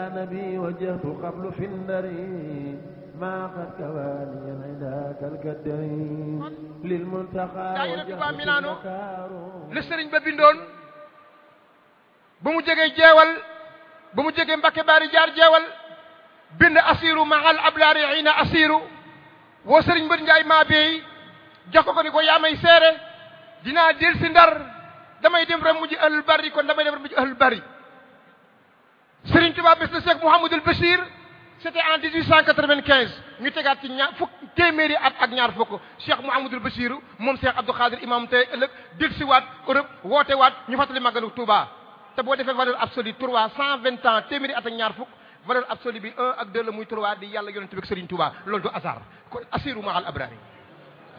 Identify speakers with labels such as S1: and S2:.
S1: نبي وجهت قبل في النري ما قد كواني عندك الكدري للمنتقى
S2: daayira Touba
S1: وجهت
S2: Milano
S1: النكار
S2: li sëriñ ba bindoon bu mu jegee jeewal bu mu jegee Mbakke Baari jaar jeewal bind asiru mahal ablaari ina asiru woo sëriñ Mbër Njaay maa beey jox ko ko ni ko yaa may seere dinaa del si ndar damay dem rek mujj ahlul bari kon damay dem rek mujj ahlul bari sëriñ Tuubaa bés na Cheikh Mouhamadul Bachir c'était en 1895 ñu tegaat ci ñaar fukk téeméeri at ak ñaar fukk Cheikh Mouhamadul Bachir moom Cheikh Abdou Khadir imam tey ëllëg dil si waat Europe woote waat ñu fàttali màggalu Touba te boo defee valeur absolue trois cent vingt ans téeméeri at ak ñaar fukk valeur absolue bi un ak deux la muy trois di yàlla yonent bi ak Serigne Touba loolu du hasard kon assiru mahal abrari